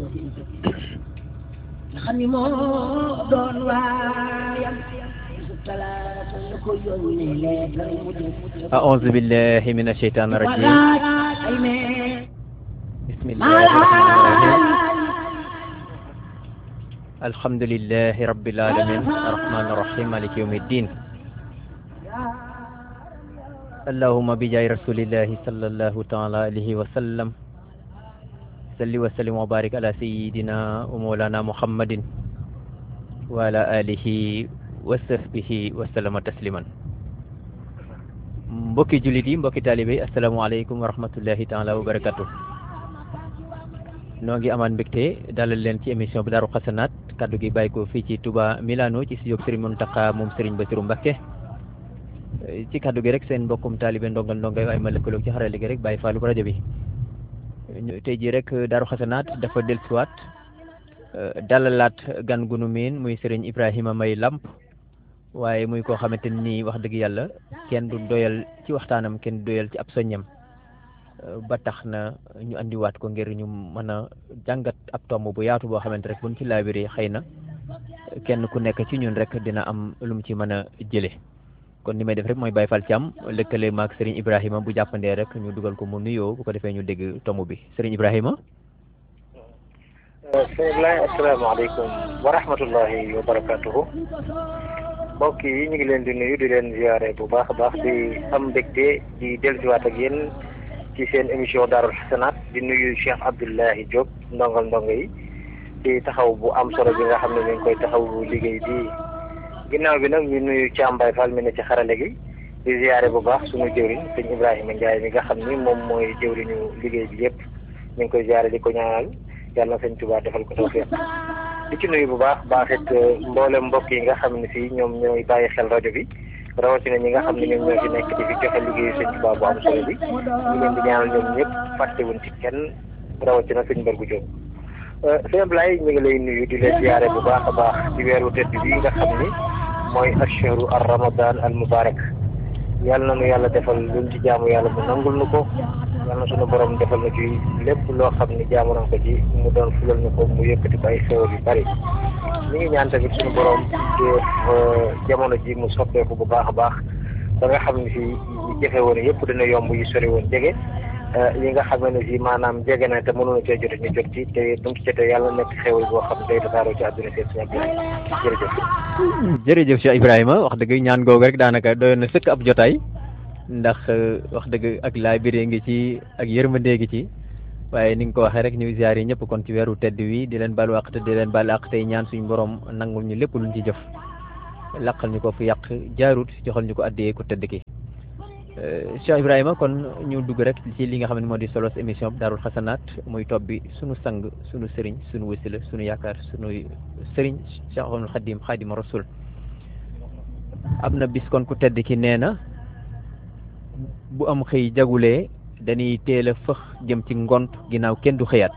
nga xam ni moo doon waayam talaata la ko yónnee leetar mu dem أعوذ بالله من الشيطان الرجيم ay mee بسم الله الرحمن الرحيم الحمد لله رب العالمين الرحمن الرحيم مالك يوم الدين اللهم بجاه رسول الله صلى الله تعالى عليه وسلم صل وسلم وبارك على سيدنا ومولانا محمد وعلى آله وصحبه وسلم تسليما mbokki jullit yi mbokki taalibe yi asalaamaaleykum wa rahmatullahi taala wa barakatu noo ngi amaan mbégte dalal leen ci émission bi Daaru Xasanaat kaddu gi bàyyi ko fii ci Touba Milano ci studio Serigne Mountakha moom Serigne Bassirou Mbacké ci kaddu gi rek seen mbokkum taalibe ndongal ndongal ay ma lëkkaloog ci xarale gi rek bàyyi faalu rajo bi tey jii rek Daaru Xasanaat dafa dellusiwaat dalalaat gan gunu miin muy Serigne Ibrahima May Lamp waaye muy koo xamante ni wax dëgg yàlla kenn du doyal ci waxtaanam kenn du doyal ci ab soññam ba tax na ñu andiwaat ko ngir ñu mën a jàngat ab tomb bu yaatu boo xamante rek buñ ci laabiree xëy na kenn ku nekk ci ñun rek dina am lu mu ci mën a jële kon ni may def rek mooy Baye Fall Thiam lëkkale maag Serigne Ibrahima bu jàppandee rek ñu dugal ko mu nuyoo bu ko defee ñu dégg tomb bi Serigne Ibrahima. bismillahi asalaamaaleykum wa rahmatullahi wa barakatuhu mbokk yi ñu ngi leen di nuyu di leen ziare bu baax a baax di am mbégte di dellusiwaat ak yéen ci seen émission Daarul Xasanaat di nuyu Cheikh Abdoulahi Diop ndongal ndongo yi ci taxaw bu am solo bi nga xam ne ñu ngi koy taxaw liggéey bi ginnaaw bi nag ñu nuyu Thiam Baye Fall mi ne ci xarale gi di ziare bu baax suñu jëwriñ sëñ Ibrahima Ndiaye mi nga xam ni moom mooy jëwriñu liggéey bi yëpp ñu ngi koy ziare di ko ñaanal yàlla na sëñ Tuubaa defal ko tawfiq di ci nuyu bu baax baaxit mboolem mbokk yi nga xam ne si ñoom ñooy bàyyi xel rajo bi rawatina ñi nga xam ne ñoom ñoo fi nekk di fi joxe liggéeyu sëñ Tuubaa bu am solo bi ñu leen di ñaanal ñoom ñëpp fàttewuñ ci kenn rawatina sëñ Mbargu Jóob sëñ Ablaye ñu ngi lay nuyu di leen ziare bu baax a baax ci weeru tedd bi nga xam ni mooy ashharu ar ramadan al mubarak yàlla na nu yàlla defal luñ ci jaamu yàlla mu nangul nu ko yàlla na sunu borom defal na ci lépp loo xam ni jaamu nañ ko ci mu doon fulal ñu ko mu yëkkati ko ay xéwal yu bari ñu ngi ñaan tamit sunu borom def jamono ji mu soppeeku bu baax a baax ba nga xam ne si yi jafe woon yëpp dina yomb yi sori woon jege yi nga xam ne si maanaam jege na te mënuñu cee jot ñu jot ci te bu mu ci jotee yàlla nekk xéwal boo xam ne day tasaaroo ci àdduna seet suñu jërëjëf. jërëjëf Cheikh Ibrahima wax dëgg ñaan googu rek daanaka doyoon na sëkk ab jotaay ndax wax dëgg ak laa biree ngi ci ak yërmandee ngi ci waaye ni nga ko waxee rek ñu ziar yi ñëpp kon ci weeru tedd wi di leen baal wàq te di leen baal àq tey ñaan suñu borom nangul ñu lépp luñ ci jëf laqal ñu ko fu yàq jaarut joxal ñu ko addee ku tedd ki Cheikh Ibrahima kon ñu dugg rek ci li nga xam ne moo di solos émission bi Daarul Xasanaat muy topp bi sunu sang sunu sëriñ sunu wasila sunu yaakaar sunu sëriñ Cheikhul Xadim Xadim Rasul am na bis kon ku tedd ki nee na bu am xëy jagulee dañuy teel a fëx jëm ci ngont ginnaaw kenn du xëyaat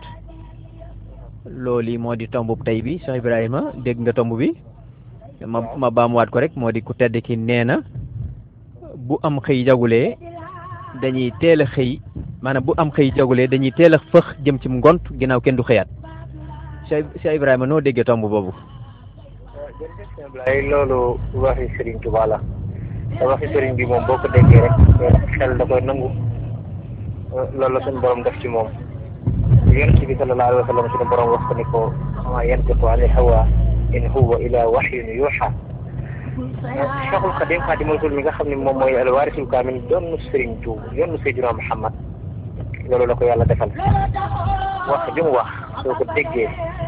loolu moo di tomb tey bi Cheikh Ibrahima dégg nga tomb bi ma ma baamuwaat ko rek moo di ku tedd ki nee na bu am xëy jagulee dañuy teel a xëy maanaam bu am xëy jagulee dañuy teel a fëx jëm ci ngont ginnaaw kenn du xëyaat Cheikh Cheikh Ibrahima noo déggee tomb boobu. jërëjëf sëñ Ablaye loolu waxi Serigne Touba la te waxi Serigne bi moom boo ko déggee rek xel da koy nangu loolu la suñu borom def ci moom yonent bi sallallahu alayhi wa sallam suñu borom wax ko ni ko ma yantiqu ani hawa in huwa ila wahyun yuha Cheikhul Khadim Khadimul Rasul mi nga xam ne moom mooy alwaarisul kaamil doon Serigne Touba yoonu Seydina Muhammad loolu la ko yàlla defal wax ju mu wax soo ko déggee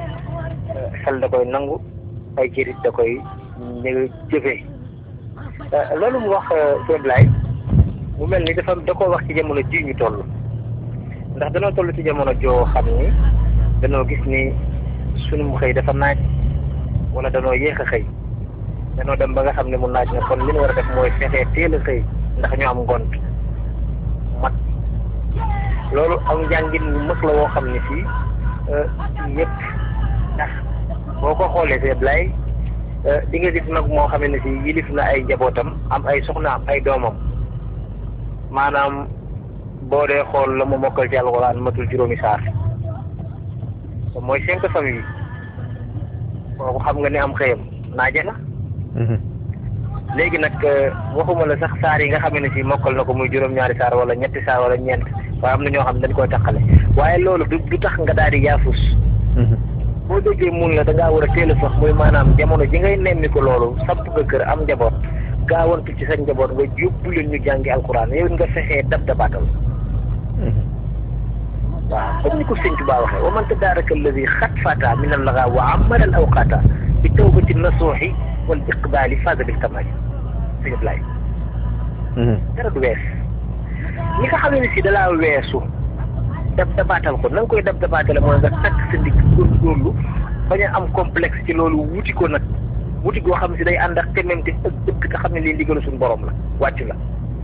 xel da koy nangu ay jërit da koy ñu jëfee loolu mu wax sëñ Ablaye mu mel ni dafa da koo wax ci jamono ji ñu toll ndax danoo toll ci jamono joo xam ni danoo gis ni sunu xëy dafa naaj wala danoo yéex a xëy danoo dem ba nga xam ne mu naaj na kon li ñu war a def mooy fexee teel a xëy ndax ñu am ngont mat loolu am njàngin mu mës la woo xam ne fii yëpp ndax boo ko xoolee sëñ Ablaye di nga gis nag moo xam ne si yilif na ay njabootam am ay soxnaam ay doomam maanaam boo dee xool la mu mokkal ci alxuraan matul juróomi saar mooy cinq famille kooku xam nga ne am xëyam naaje na léegi nag waxuma la sax saar yi nga xam ne si mokkal na ko muy juróom-ñaari saar wala ñetti saar wala ñeent waaye am na ñoo xam ne dañ koy taxale waaye loolu du du tax nga daal di yaafus boo déggee mun la da ngaa war a teel a sax muy maanaam jamono ji ngay nemmi ko loolu samp nga kër am njaboot gaawantu ci sa njaboot nga yóbbu leen ñu jàngi alquran yow nga fexee dab dabaatal waaw comme ni ko sëñ Tuubaa waxee wa man tadaaraka alladi xat fata min allaga wa amara al awqata bi tawbati nasuuxi wal iqbaali faaza bil kamaali sëñ Ablaye dara du wees ñi nga xam ne si dalaa weesu dab dabaatal ko na nga koy dab dabaatale mooy nga takk sa ndigg góorgóorlu bañ a am complexe ci loolu wuti ko nag wuti goo xam ne si day ànd ak tememte ak dëgg te xam ne lii ndigalu suñu borom la wàcc la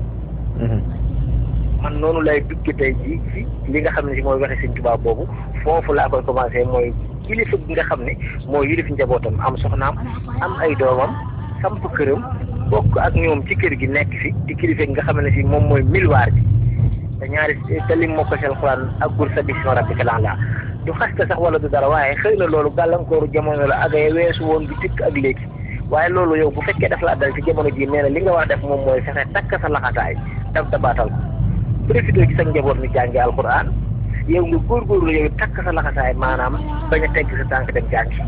man noonu lay dugg tey jii ci li nga xam ne si mooy waxe sëñ Tuubaa boobu foofu laa koy commencé mooy kilifa gi nga xam ne mooy yilif njabootam am soxnaam am ay doomam samp këram bokk ak ñoom ci kër gi nekk fi di kilifa gi nga xam ne si moom mooy milwaar bi te ñaari te lim moo ko seen xuraan ak gur sa bisma rabbika laa du xasta sax wala du dara waaye xëy na loolu gàllankooru jamono la ak ay weesu woon bi tikk ak léegi waaye loolu yow bu fekkee daf laa dal ci jamono jii nee na li nga war a def moom mooy fexe takk sa laxataay daf dabaatal ko profité ci sa njaboot mi jàngi alquran yow nga góorgóorlu yow takk sa laxasaay maanaam bañ a tegg sa tànk dem jàngi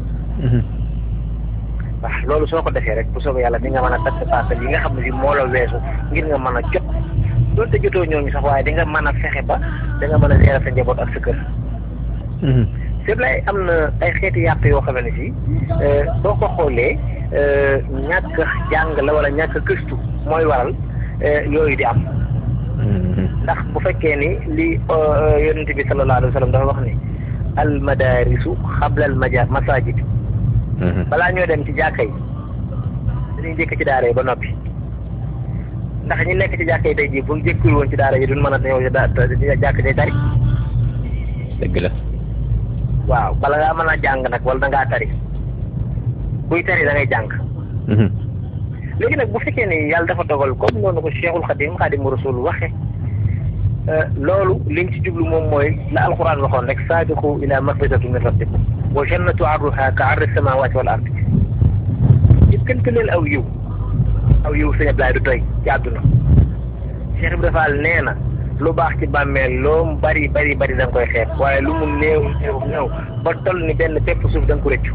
waaw loolu soo ko defee rek bu soobee yàlla di nga mën a takk paasal yi nga xam ne si moo la weesu ngir nga mën a jot doonte jotoo ñooñu sax waaye di nga mën a fexe ba da nga mën a gérer sa njaboot ak sa kër c'est vrai am na ay xeeti yàq yoo xam ne si boo ko xoolee ñàkk jàng la wala ñàkk gëstu mooy waral yooyu di am ndax bu fekkee ni li yonent bi sallallahu alayhi wa sallam dafa wax ni al madarisu xabla al maja masajid balaa ñoo dem ci jàkka yi dañuy njëkk ci daara yi ba noppi ndax ñi nekk ci jàkka yi tey jii bu ñu jëkkul woon ci daara yi duñ mën a ñëw jàkk day tari dëgg la waaw bala ngaa mën a jàng nag wala da ngaa tari buy tari da ngay jàng léegi nag bu fekkee ni yàlla dafa dogal comme noonu ko Cheikhul Khadim Khadimu Rasul waxe loolu liñ ci jublu moom mooy la alquran waxoon rek saabiqu ila magfirati min rabbikum wa jannatu arduha ka ardi samawati wal ardi jëkkante leen aw yiw aw yiw sëñ Ablaye du doy ci àdduna Cheikh Ibrahima Fall nee na lu baax ci bàmmeel loo bari bari bari da nga koy xeeb waaye lu mu néew néew néew ba toll ni benn pepp suuf da nga ko rëccu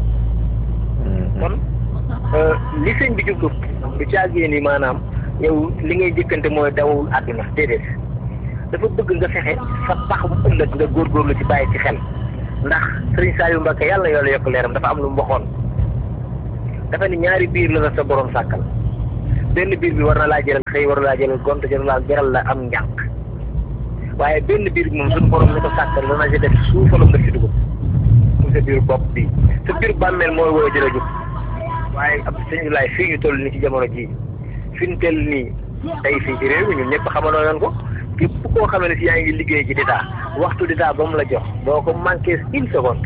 kon li sëñ bi jublu du caagee ni maanaam yow li ngay jëkkante mooy dawul àdduna déedéet dafa bëgg nga fexe sa pax mu ëllëg nga góorgóorlu ci bàyyi ci xel ndax sëriñ Saliou Mbacke yàlla yoola yokk leeram dafa am lu mu waxoon dafa ni ñaari biir la la sa borom sàkkal benn biir bi war na laa jëral xëy war na laa jëral gont jëral laa jaral la am njànq waaye benn biir bi moom suñu borom ni ko sàkkal dana ci def suufalam nga ci dugub mu sa biir bopp bi sa biir bàmmeel mooy woo jëla jub waaye ab sëñ laay fii ñu toll nii ci jamono jii fi ñu toll nii tey fii ci réew mi ñun ñëpp xamandoo yoon ko képp koo xam ne si yaa ngi liggéey ci d'état waxtu d'état ba mu la jox doo ko manqué une seconde.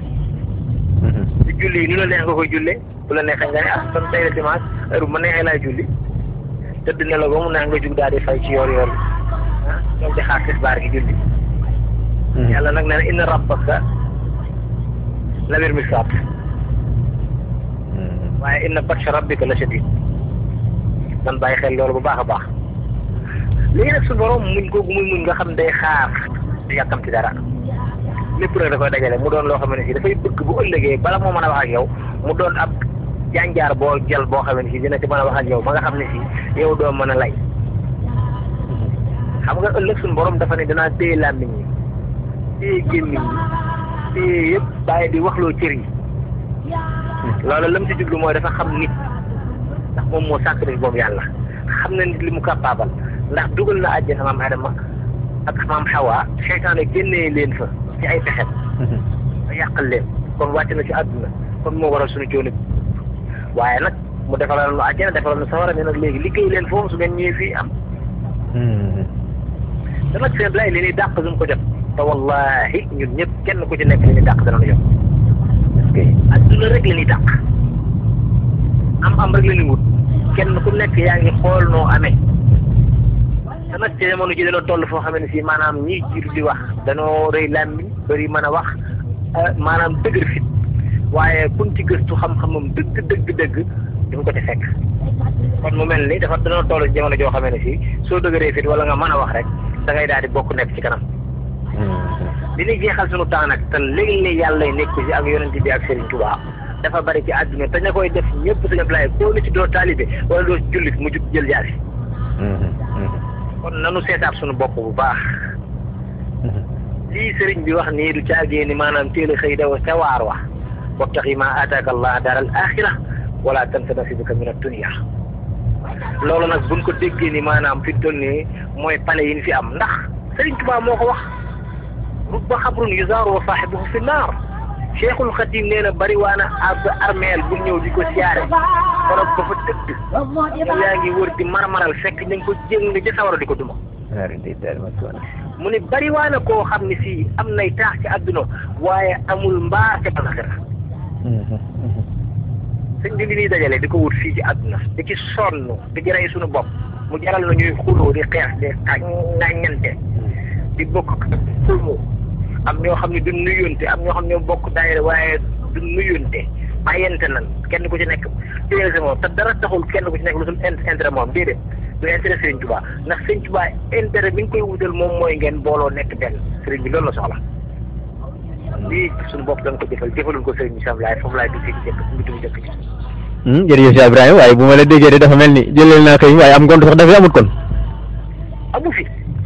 ci julli yi nu la neex nga koy jullee bu la neexee nga ne ah kon tey la dimanche heure bu ma neexee laay julli tëdd ne la ba mu neex nga jug daal di fay ci yoor yoor ah ñoom di xaar tisbaar gi julli. yàlla nag nee na inna rabbaka labil mirsad waaye inna batsha rabbika la shadid man bàyyi xel loolu bu baax a baax léegi nag su borom muñ googu muy muñ nga xam day xaar du yàkkamti dara lépp rek da koy dajale mu doon loo xam ne si dafay bëgg bu ëllëgee bala moo mën a wax ak yow mu doon ab jànjaar boo jël boo xam ne si dina ci mën a wax ak yow ba nga xam ne si yow doo mën a lay xam nga ëllëg suñu borom dafa ne danaa téye làmmiñ ñi téye gémmiñ ñi téye yëpp bàyyi di waxloo cër yi loolu lam ci jublu mooy dafa xam nit ndax moom moo sàkk nit boobu yàlla xam na nit li mu capable ndax dugal na àjjana maam Adama ak maam Hawa seytaane génnee leen fa ci ay pexet a yàqal leen kon wàcc na ci àdduna kon moo waral suñu coono waaye nag mu defalal nu àjjana defalal nu sawara ne nag léegi liggéey leen foofu su ngeen ñëwee fii am te nag seen lay li ñuy dàq duñ ko jot te wallahi ñun ñëpp kenn ku ci nekk li ñuy dàq dana nu jot parce que adduna rek la ñuy dàq am am rek la ñuy wut kenn ku nekk yaa ngi xool noo amee te nag ci jamono ji dañoo toll foo xam ne si maanaam ñiy jiitu di wax dañoo rëy làmmiñ bëri mën a wax maanaam dëgër fit waaye kun ci gëstu xam-xamam dëgg dëgg dëgg di ko ci fekk kon mu mel ni dafa dana toll ci jamono joo xamee ne si soo dëgëree fit wala nga mën a wax rek da ngay daal di bokk nekk ci kanam li ñuy jeexal sunu temps nag te léegi ni yàlla nekk ci ak yonent bi ak Serigne Touba dafa bari ci àdduna te ña koy def ñëpp dañu lay koo ni ci doo taalibe wala doo jullit mu jug jël jaasi kon nanu seetaat sunu bopp bu baax lii sëriñ bi wax nii du caagee ni maanaam teel a xëy daw ca waar wax wabtaxi ma ataaka allah daral axira wala tansa nasibaka min ad-dunya loolu nag buñ ko déggee ni maanaam fi toll nii mooy pale yi ñu fi am ndax sëriñ Tuubaa moo ko wax rubba xabrun yuzaaru wa saaxibuhu fi naar cheikhul xadim nee na bari waana ab armeel bu ñëw di ko siyaare kono ba fa tëdd yow yaa ngi wër di marmaral fekk ñu ngi ko jéng ca sawara di ko duma mu ne bari waana koo xam ne si am nay taax ci àdduna waaye amul mbaar ca alaxira sëñ bi li ñuy dajale di ko wut fii ci àdduna di ci sonn di ci rey suñu bopp mu jaral na ñuy xuloo di xeex di ŋàññante di bokk xulmoo am ñoo xam ne du nuyonte am ñoo xam ne bokk daayira waaye du nuyonte bàyyante nan kenn ku ci nekk téye sa moom te dara taxul kenn ku ci nekk lu sul intérêt moom déedéet du intérêt Serigne Touba ndax Serigne Touba intérêt bi nga koy wutal moom mooy ngeen booloo nekk benn Serigne bi loolu la soxla lii suñu bopp dañ ko jëfal jëfalul ko Serigne bi sam laay foofu laay dugg ci jëkk mu dugg jëkk ci jërëjëf Cheikh Ibrahima waaye bu ma la déggee de dafa mel ni jëleel naa xëy waaye am ngont sax dafay amut kon amu fi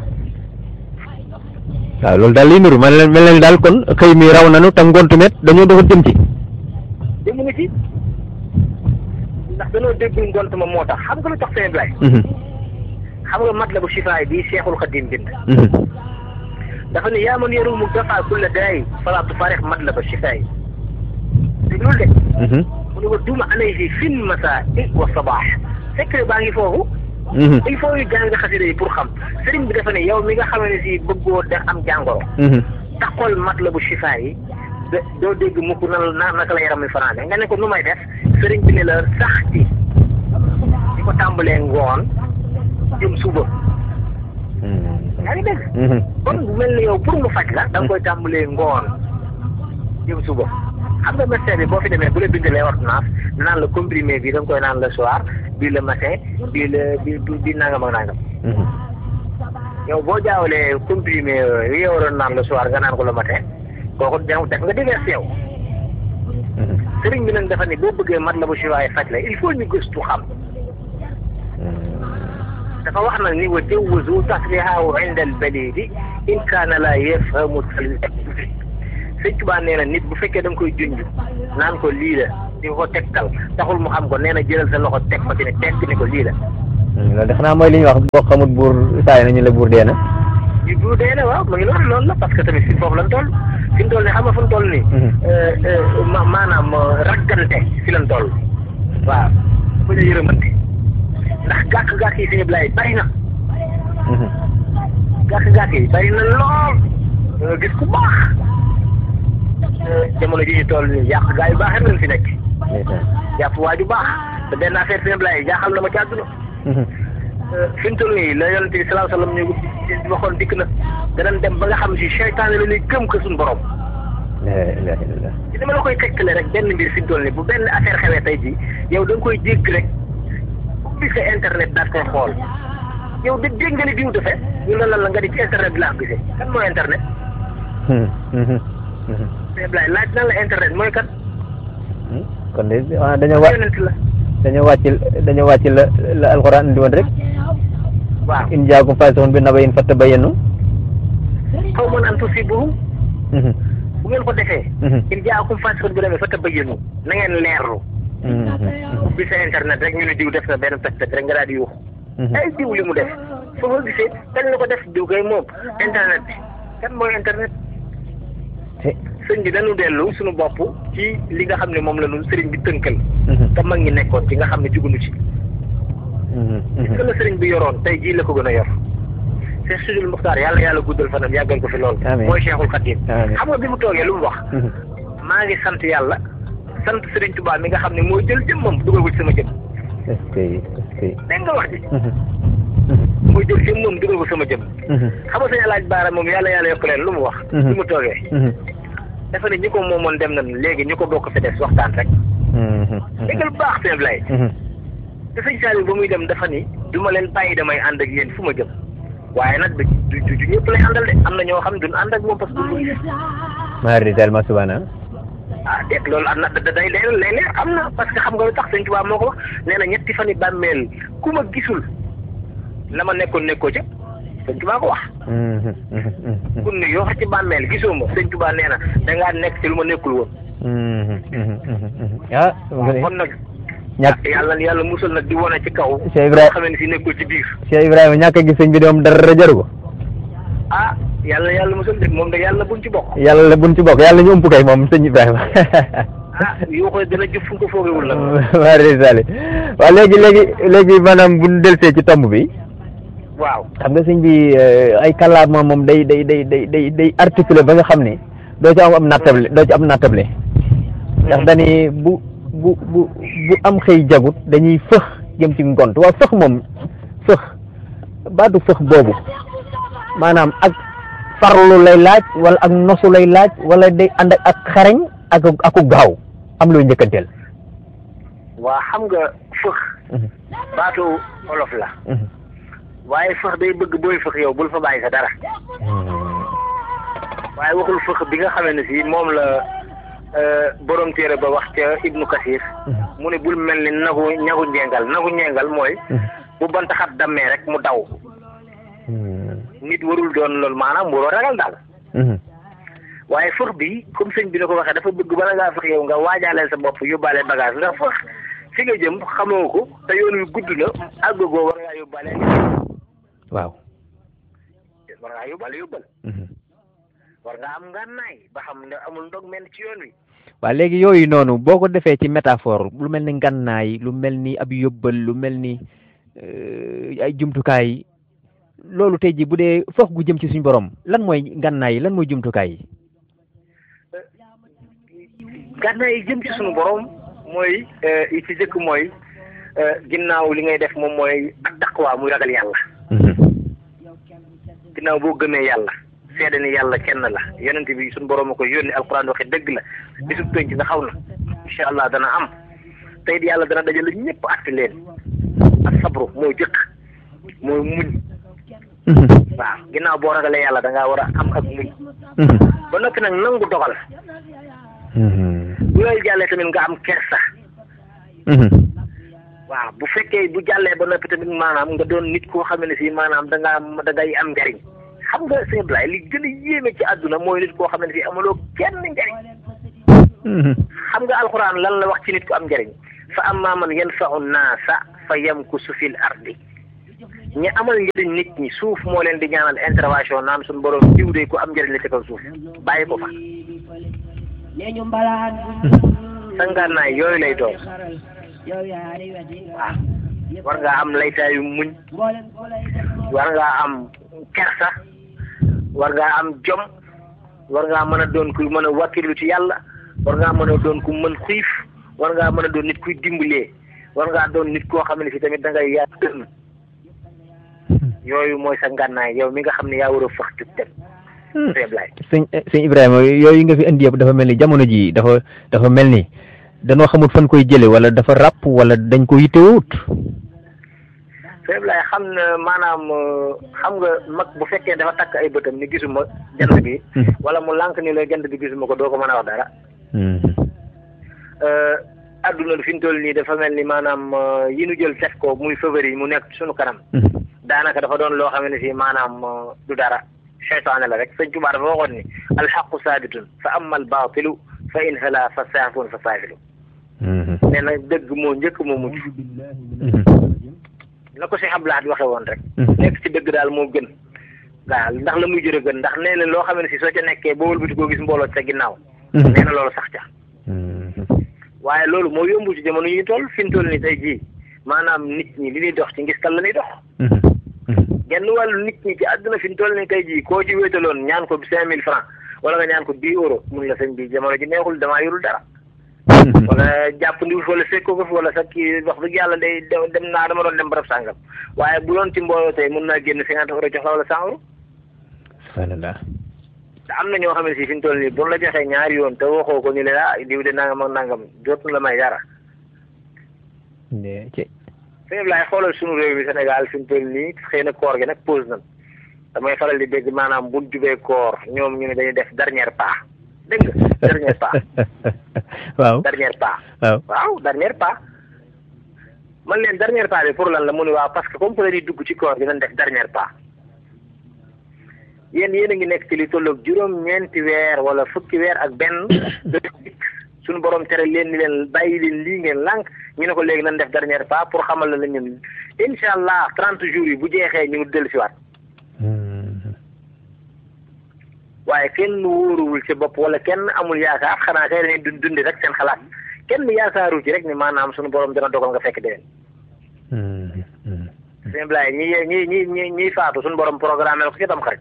waaw loolu daal liy nuru man leen mel na ni daal kon xëy mi raw nanu te ngont met dañoo doxal jëm ci dégg nga ci ndax dañoo déggul ngont ma moo tax xam nga lu tax seen blay xam nga mat la bu sifaay bii Cheikhul Khadim bind dafa ne yaa man yaru mu dafa kulla daay fala tufaarix mat la ba sifaay déglul de mu ne ko duma alayhi fin masa i wa sabaax secret baa ngi foofu il faut ñu jàng xasida yi pour xam sëriñ bi dafa ne yow mi nga xam ne si bëggoo da am jàngoro taxol mat la bu sifaay yi doo dégg mukk nan na naka la yaram mi fanaane nga ne ko nu may def sëriñ bi ne la sax ci di ko tàmbalee ngoon jëm suba yaa ngi dégg kon bu mel ni yow pour mu faj la da nga koy tàmbalee ngoon jëm suba xam nga médecin bi boo fi demee bu la bindalee ordonnance naan la comprimé bi da nga koy naan le soir bii le matin bii le bi bi nangam ak nangam yow boo jaawalee comprimé yi yow waroon naan le soir nga naan ko le matin kooku def nga déverse yow sëriñ bi nag dafa ne boo bëggee mat la bu siwaay faj la il faut ñu gëstu xam dafa wax nag ni wa jawwazu tasrihaahu inda al balidi in kaana la yafhamu sëñ Tuubaa nee na nit bu fekkee da nga koy junj naan ko lii la di ko tegtal taxul mu xam ko nee na jëlal sa loxo teg ko ci ne tekk ni ko lii la loolu de xanaa mooy li ñuy wax boo xamut buur saay nañu la buur dee na yu buur dee na waaw mu ngi loolu loolu la parce que tamit fi foofu lan toll fi mu toll nii xam nga fu mu toll nii ma maanaam raggante fi lan toll waaw bu ñu yërëmante ndax gàkk-gàkk yi fi ñëpp laay bari na gàkk-gàkk yi bari na lool nga gis ku baax jamono ji ñu toll nii yàq gaa yu baax rek lañ fi nekk jàpp waa ju baax te benn affaire fi ñëpp laay jaaxal na ma ci àdduna fi mu toll nii la yonent bi salaahu salaam ñu waxoon dikk na danañ dem ba nga xam si seytaane la ñuy gëm ko suñu borom. ci dama la koy tekkale rek benn mbir fi mu toll nii bu benn affaire xewee tey jii yow da nga koy dégg rek ubbi sa internet daal koy xool yow de dégg nga ni diw defee ñu ne lan la nga di ci internet bi laa ko gisee kan mooy internet. mais Blaye laaj nan la internet mooy kan. kon de ah dañoo wàcc yonent la. dañoo wàcc dañoo wàcc la la alxuraan indi woon rek. waaw in jaakum faasiqun bi nabain fattabayyanu. xaw ma naan tusiibuhum bu ngeen ko defee. in jaakum faasiqun bi nabain fattabayyanu na ngeen leerlu. bi sa internet rek ñu ne diw def na benn pet rek nga daal di yuux. ay diw li mu def foo ko gisee kan la ko def diw kay moom internet bi kan mooy internet. sëñ bi dañu dellu suñu bopp ci li nga xam ne moom la ñu sëriñ bi tënkal. te mag ñi nekkoon ci nga xam ne jugunu ci. gis nga la sëriñ bi yoroon tey jii la ko gën a yor. Cheikh Sidil Muxtaar yàlla yàlla guddal fanam yàggal ko fi lool. amiin mooy Cheikhul Khadim. amiin xam nga bi mu toogee lu mu wax. maa ngi sant yàlla sant sëriñ Tuubaa mi nga xam ne moo jël jëmmam dugal ko ci sama jëm. est-ce que est-ce que. dégg nga wax ji. mooy jël jëmmam dugal ko sama jëm. xam nga sëñ Alaaj Baara moom yàlla yàlla yokk leen lu mu wax. bi mu toogee. dafa ne ñi ko moomoon dem nañ léegi ñu ko bokk fi des waxtaan rek dégg lu baax sëñ Ablaye te sëñ Saliou ba muy dem dafa ni du ma leen bàyyi damay ànd ak yéen fu ma jëm waaye nag du du du ñëpp lay àndal de am na ñoo xam duñ ànd ak moom parce que du gis maari tellement subana ah déet loolu am na da day leer lay leer am na parce que xam nga lu tax sëñ Tuubaa moo ko wax nee na ñetti fan yi bàmmeel ku ma gisul la ma nekkoon nekkoo ca sëñ Tuubaa ko wax kun ne yoo xam ci bàmmeel gisoo ma sëñ Tuubaa nee na dangaa nekk ci lu ma nekkul woon ah kon nag ñàkk yàlla yàlla musal nag di wane ci kaw Cheikh Ibrahima xam ne si nekkul ci biir Cheikh Ibrahima ñàkk a gis sëñ bi de moom dara jaru ko ah yàlla yàlla musal de moom de yàlla buñ ci bokk yàlla la buñ ci bokk yàlla ñu ëmp kay moom sëñ Ibrahima ah yoo koy dana jëf fu nga ko foogewul nag maari sali waaw léegi léegi léegi maanaam bu ñu delsee ci tomb bi waaw xam nga sëñ bi ay kàllaama moom day day day day day day articulé ba nga xam ne doo ci am am nattable doo ci am nattable ndax dañuy bu bu bu bu am xëy jagut dañuy fëx jëm ci ngont waaw fëx moom fëx baatu fëx boobu maanaam ak farlu lay laaj wala ak nosu lay laaj wala day ànd ak ak xarañ ak aku gaaw am looy njëkkanteel waa xam nga fëx baatu olof la waaye fëx day bëgg booy fëx yow bul fa bàyyi sa dara waaye waxul fëx bi nga xamee ne si moom la borom téere ba wax ca Ibnu Kasir mu ne bul mel ni nagu ñagu njengal nagu njengal mooy bu bant xat dammee rek mu daw nit warul doon loolu maanaam waroo ragal daal waaye fëx bi comme sëñ bi na ko waxee dafa bëgg bala ngaa fëx yow nga waajaaleel sa bopp yóbbaale bagage ndax fëx fi nga jëm xamoo ko te yoon wi gudd na àggagoo war ngaa yóbbaale waaw war ngaa yóbbaale yóbbal war nga am ngànnaay ba xam ne amul ndog mel ci yoon wi waaw léegi yooyu noonu boo ko defee ci métaphore lu mel ni ngànnaay lu mel ni ab yóbbal lu mel ni ay jumtukaay loolu tey ji bu dee foog gu jëm ci suñu borom lan mooy ngànnaay yi lan mooy jumtukaay yi ngànnaay yi jëm ci suñu borom mooy yi ci jëkk mooy ginnaaw li ngay def moom mooy ak taqwa muy ragal yàlla ginnaaw boo gëmee yàlla seede ni yàlla kenn la yonent bi suñu borom a ko yónni alquran waxe dëgg la bisub penc nga xaw na incha allah dana am tey yàlla dana dajale ñëpp atti leen ak sabru mooy jëkk mooy muñ waaw ginnaaw boo ragalee yàlla da ngaa war a am ak muñ ba noppi nag nangu dogal bu lay jàllee tamit nga am kersa waaw bu fekkee bu jàllee ba noppi tamit maanaam nga doon nit koo xam ne si maanaam da ngaa da ngay am njariñ xam nga sëñ Ablaye li gën a yéeme ci àdduna mooy nit koo xam ne si amuloo kenn njariñ xam nga alxuraan lan la wax ci nit ku am njariñ fa amma man yanfa'u naasa fa yamkusu fil ardi ñi amal njëriñ nit ñi suuf moo leen di ñaanal intervention naan suñu borom jiw de ku am njëriñ la ci kaw suuf bàyyi ko fa sangaanaay yooyu lay doon waaw war ngaa am laytaayu muñ war ngaa am kersa war ngaa am jom war ngaa mën a doon ku mën a wàkkilu ci yàlla war ngaa mën a doon ku mën xiif war ngaa mën a doon nit kuy dimbalee war ngaa doon nit koo xam ne si tamit da ngay yaa tën yooyu mooy sa ngànnaay yow mi nga xam ne yaa war a fëx jug dem sëñ sëñ Ibrahima yooyu nga fi indi yëpp dafa mel ni jamono ji dafa dafa mel ni danoo xamut fan koy jële wala dafa ràpp wala dañ ko yittewut sëñ Ablaye xam na maanaam xam nga mag bu fekkee dafa takk ay bëtam ni gisuma jant bi wala mu lànk ni la jant bi gisuma ko doo ko mën a wax dara adduna fi ñu toll nii dafa mel ni maanaam yi nu jël def ko muy favori mu nekk suñu kanam daanaka dafa doon loo xam ne si maanaam du dara seytaane la rek sëñ Tuubaa dafa waxoon ni alxaqu saabitun fa amma albaatilu fa in hala fa saafun fa saafilu nee na dëgg moo njëkk moo mujj na ko si xablaat waxe woon rek nekk ci dëgg daal moo gën waaw ndax la muy jërë gën ndax nee na loo xam ne si soo ca nekkee boo wëlbati koo gis mbooloo sa ginnaaw nee na loolu sax ca waaye loolu moo yombu ci jamono yi ñu toll fi ñu toll ni tey jii maanaam nit ñi li ñuy dox ci ngistal la ñuy dox genn wàllu nit ñi ci àdduna fi ñu toll ni tey jii koo ci wéetaloon ñaan ko cinq mille francs wala nga ñaan ko dix euros mun la sëñ bi jamono ji neexul damaa yorul dara wala jàpp ndiwul wala fekkoo ko fi wala sax kii wax dëgg yàlla day dem naa dama doon dem barab sàngam waaye bu doon ci mbooloo tey mun naa génn cinquante euros jox la wala cent euros subhanallah te am na ñoo xam ne si fi ñu toll nii bu la joxee ñaari yoon te waxoo ko ñu ne ah diw de nangam ak nangam dootul la may dara. ne ci sëñ bi laay xoolal suñu réew mi Sénégal fi mu toll nii xëy na koor gi nag pause nañ damay faral di dégg maanaam bu jubee koor ñoom ñu ne dañuy def dernier pas dégg nga dernier pas waaw dernier pas waaw waaw dernier pas man leen dernier pas bi pour lan la mu ne waaw parce que comme que dañuy dugg ci koor gi nañ def dernier pas yéen yéen a ngi nekk ci li tolloog juróom-ñeenti weer wala fukki weer ak benn suñu borom tere leen ni leen bàyyi leen lii ngeen lànk ñu ne ko léegi nañ def dernier pas pour xamal la la ñun incha allah trente jours yi bu jeexee ñu dellu si waat waaye kenn wóoruwul ci bopp wala kenn amul yaakaar xanaa kay dañuy dund dundi rek seen xalaat kenn yaakaaru ci rek ni maanaam suñu borom dana dogal nga fekk déwén. sëñ Blaye ñi ñi ñi ñi ñiy faatu suñu borom programme la ko ci tam xarit.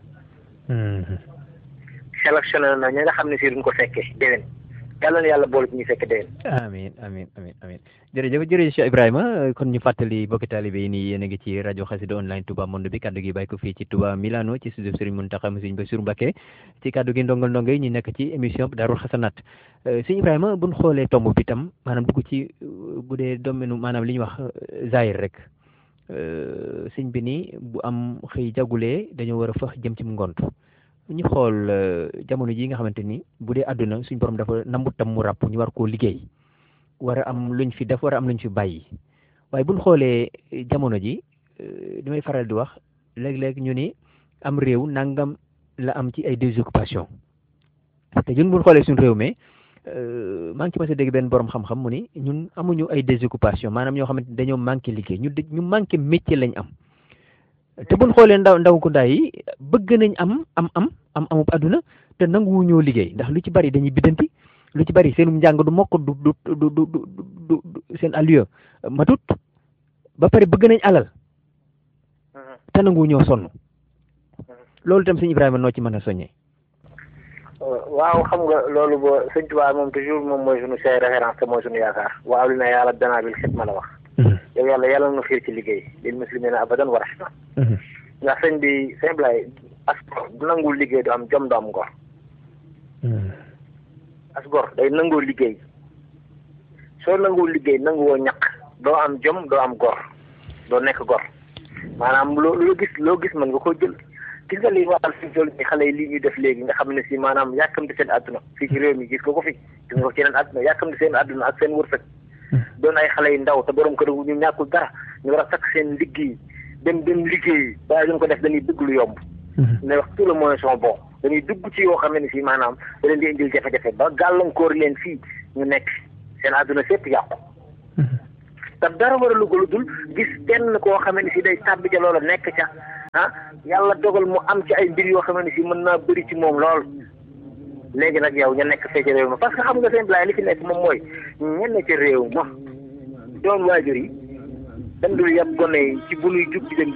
sélectionné na ñi nga xam ne si duñ ko fekkee déwén yàlla na yàlla boole ci ñuy fekk déwén. amin amin amin amin jërëjëf jërëjëf Cheikh Ibrahima kon ñu fàttali bokki taalibe yi nii yéen a ngi ci rajo xasida online Touba Monde bi kaddu gi bàyyi ko fii ci Touba Milano ci studio Serigne Mountakha Serigne Bassirou Mbacké ci kaddu gi ndongal ndongo yi ñu nekk ci émission Daarul Xasanaat Serigne Ibrahima buñ xoolee tomb bi tam maanaam dugg ci bu dee domaine maanaam li ñuy wax zahir rek sëñ bi nii bu am xëy jagulee dañoo war a fax jëm ci ngont ñu xool jamono ji nga xamante ni bu dee àdduna suñ borom dafa nambu tam mu ràpp ñu war koo liggéey war a am luñ fi def war a am luñ fi bàyyi waaye buñ xoolee jamono ji li may faral di wax léeg-léeg ñu ni am réew nangam la am ci ay désoccupation te ñun buñ xoolee suñ réew mi maa ngi ci mas a dégg benn borom xam-xam mu ni ñun amuñu ay désoccupation maanaam ñoo xamante ni dañoo manqué liggéey ñu ñu manqué métier lañ am te buñ xoolee ndaw ndaw ku ndaay yi bëgg nañ am am am am amub àdduna te nanguwu ñoo liggéey ndax lu ci bari dañuy biddanti lu ci bari seen njàng du mokk du du du du du seen allure matut ba pare bëgg nañ alal te nanguwu ñoo sonn loolu itam sëñ Ibrahima noo ci mën a soññee. waaw xam nga loolu ba sëñ Tuubaa moom toujours moom mooy suñu say référence te mooy suñu yaakaar waaw li na yàlla danaa bil xidma la wax. yow yàlla yàlla na xiir ci liggéey lil muslimina abadan wa rahma ndax sëñ bi sëñ Blay as gor du nangul liggéey du am jom du am ngor as gor day nangoo liggéey soo nanguwul liggéey nanguwoo ñaq doo am jom doo am gor doo nekk gor maanaam loo loo gis loo gis mën nga ko jël gis nga li waxal fi toll ni xale yi lii ñuy def léegi nga xam ne si maanaam yàkkamti seen àdduna fii ci réew mi gis nga ko fi gis nga ko ci yeneen àdduna yàkkamti seen àdduna ak seen wërsëg doon ay xale yu ndaw te borom kër ñu ñàkkul dara ñu war a takk seen liggéey dem dem liggéey waaye duñ ko def dañuy dugg lu yomb. ne wax tout le moyens sont bons dañuy dugg ci yoo xam ne si maanaam da leen di indil jafe-jafe ba gàllankoor leen fii ñu nekk seen àdduna sépp yàqu. te dara war a lu dul gis kenn koo xam ne si day tàbbi ca loola nekk ca ah yàlla dogal mu am ci ay mbir yoo xam ne si mën naa bëri ci moom lool. léegi nag yow ña nekk fee ca réew ma parce que xam nga seen blaay li fi nekk moom mooy ñenn ca réew ma doon waajur yi dañ dul yàpp gone yi ci bu nuy jug ci dem